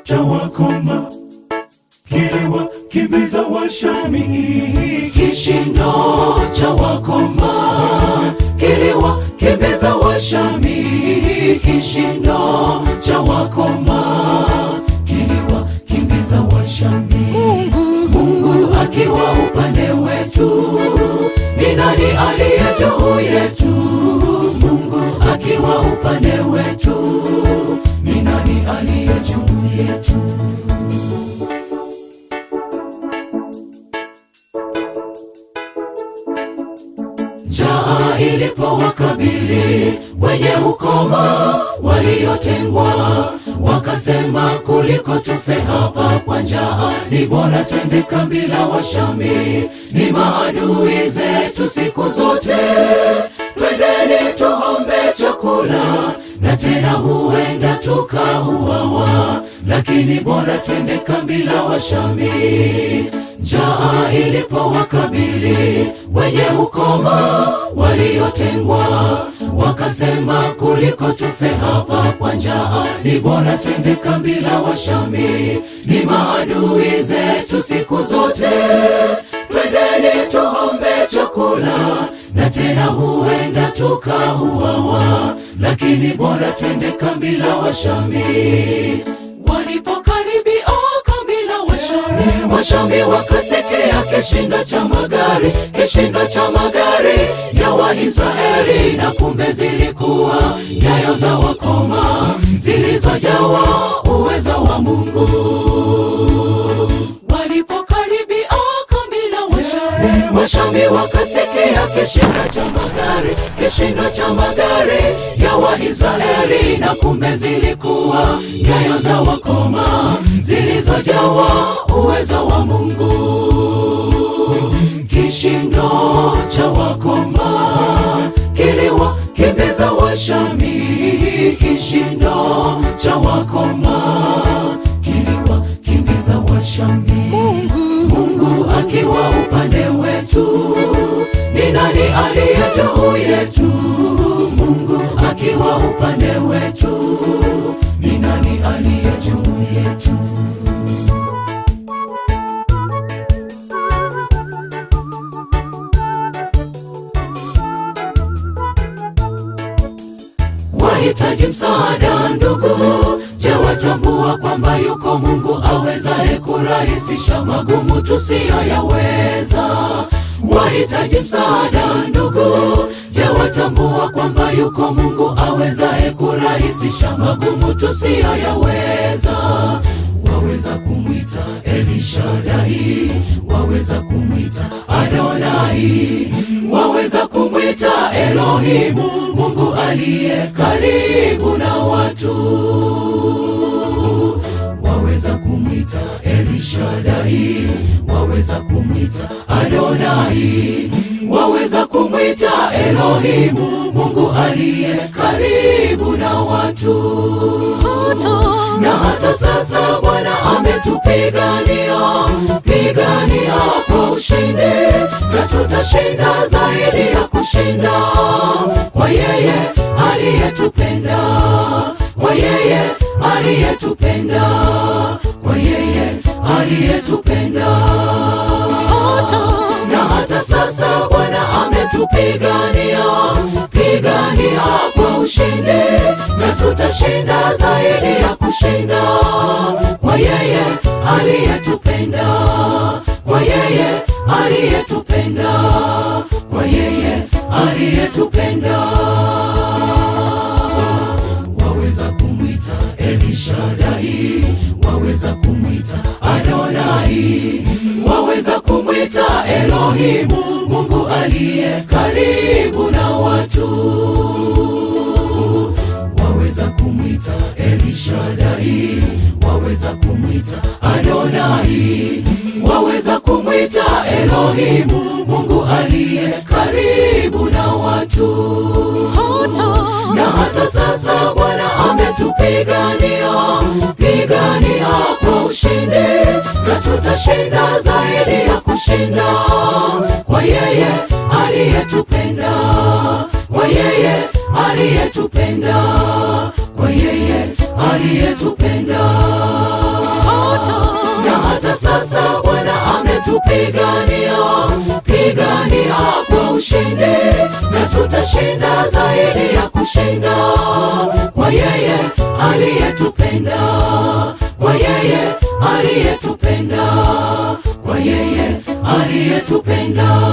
cha wakoma kiliwakimbiza Washami. Kishindo cha wakoma kiliwakimbiza Washami. Kishindo cha wakoma kiliwakimbiza Washami. Mungu akiwa upande wetu, ni nani aliye juu yetu? Mungu akiwa upande wetu, ni nani aliye juu yetu? Njaa ilipowakabili wenye ukoma waliotengwa, wakasema kuliko tufe hapa kwa njaa, ni bora twende kambi la Washami. Ni maadui zetu siku zote, twendeni tuombe chakula, na tena huenda tukauawa, lakini bora twende kambi la Washami. Njaa ilipowakabili wenye ukoma waliotengwa, wakasema kuliko tufe hapa kwa njaa, ni bora twende kambi la Washami. Ni maadui zetu siku zote, twendeni tuombe chakula, na tena huenda tukauawa, lakini bora twende kambi la Washami. Walipokaribia kambi la Washami, Washami wakasekea kishindo cha magari, kishindo cha magari ya Waisraeli, na kumbe zilikuwa nyayo za wakoma zilizojawa uwezo wa Mungu. Walipokaribia kambi la Washami, Washami wakasekea kishindo cha magari, kishindo cha magari ya Waisraeli, na kumbe zilikuwa nyayo za wakoma zilizojawa uwezo wa Mungu. Kishindo cha wakoma kiliwakimbiza Washami, kishindo cha wakoma kiliwakimbiza Washami. Mungu akiwa upande wetu, ni nani aliye juu yetu? Mungu akiwa upande wetu, ni nani aliye juu yetu? Wahitaji msaada ndugu, je, watambua kwamba yuko Mungu awezaye kurahisisha magumu tusiyoyaweza? Wahitaji msaada ndugu, je, watambua kwamba yuko Mungu awezaye kurahisisha magumu tusiyoyaweza? Waweza kumwita Elishadai, waweza kumwita Adonai, waweza kumwita Elohimu, Mungu aliye karibu na watu. Waweza kumwita Elishadai, waweza kumwita Adonai, waweza kumwita Elohimu, Mungu aliye karibu na watu na hata sasa Bwana ametupigania pigania kwa ushindi, na tutashinda zaidi ya kushinda kwa yeye aliyetupenda, kwa yeye aliyetupenda, kwa yeye aliyetupenda. Na hata sasa Bwana ametupigania pigania kwa ushindi, na tutashinda zaidi ya kushinda kwa yeye aliyetupenda, kwa yeye aliyetupenda, kwa yeye aliyetupenda. Waweza kumwita Elishadai, waweza kumwita Adonai, waweza kumwita Elohimu, Mungu aliye karibu na watu waweza kumwita Elishadai, waweza kumwita Adonai, waweza kumwita Elohimu, Mungu aliye karibu na watu. Na hata sasa Bwana ametupigania pigania kwa ushindi, na tutashinda zaidi ya kushinda kwa yeye aliyetupenda, kwa yeye aliyetupenda, kwa yeye aliyetupenda. anatupigania pigania kwa ushindi na tutashinda zaidi ya kushinda kwa yeye aliyetupenda kwa yeye aliyetupenda kwa yeye aliyetupenda